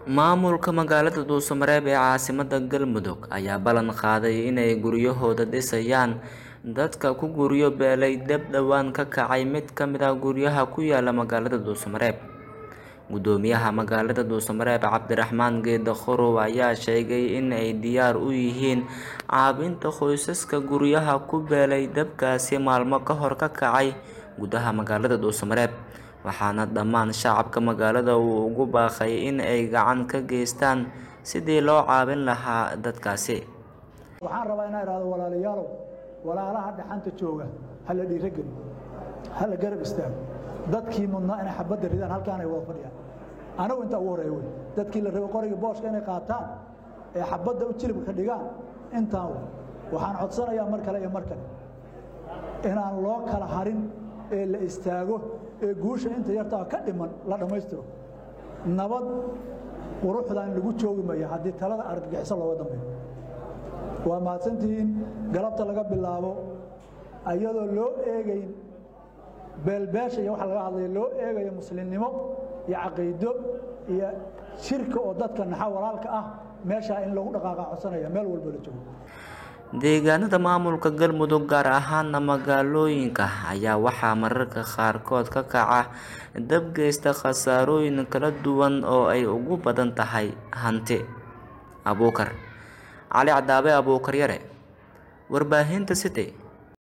Maamulka magaalada Dhuuso-Mareeb ee caasimadda Galmudug ayaa ballan qaaday inay guryahooda dhisayaan dadka ku guryo beelay dab dhawaan ka kacay mid ka mid ah guryaha ku yaala magaalada Dhuuso-Mareeb. Guddoomiyaha magaalada Dhuuso-Mareeb Cabdiraxmaan Geede Qorow ayaa sheegay in ay diyaar u yihiin caawinta qoysaska guryaha ku beelay dabkaasi maalmo ka hor ka kacay gudaha magaalada Dhuuso-Mareeb, waxaana dhammaan shacabka magaalada uu ugu baaqay in ay gacan ka geystaan sidii loo caawin lahaa dadkaasi. waxaan rabaa inaan idhaahdo walaalayaalow walaalaha dhaxanta jooga ha la dhiirogeli ha la garab istaago dadkii mudnaa inay xabadda ridaan halkaan ay wada fadhiyaan anagu intaa ugu horeeya wey dadkii la rabay qorigii booshka inay qaataan ee xabadda u jilibka dhigaan intaan wey waxaan codsanayaa mar kale iyo mar kale inaan loo kala harin ee la istaago ee guusha inta yartaa ka dhiman la dhammaystiro nabad quruxdan lagu joogi maya haddii talada argagixiso looga dambeeyo waa mahadsantihiin galabta laga bilaabo ayadoo loo eegayn beelbeesha iyo waxa laga hadlaya loo eegayo muslimnimo iyo caqiido iyo shirka oo dadka naxa walaalka ah meeshaa in lagu dhaqaaqa codsanaya meel walba la joogo Deegaanada maamulka Galmudug gaar ahaana magaalooyinka ayaa waxaa mararka qaarkood ka kaca dab geysta khasaarooyin kala duwan oo ay ugu badan tahay hanti. Abuukar Cali Cadaabe Abuukar Yare Warbaahinta City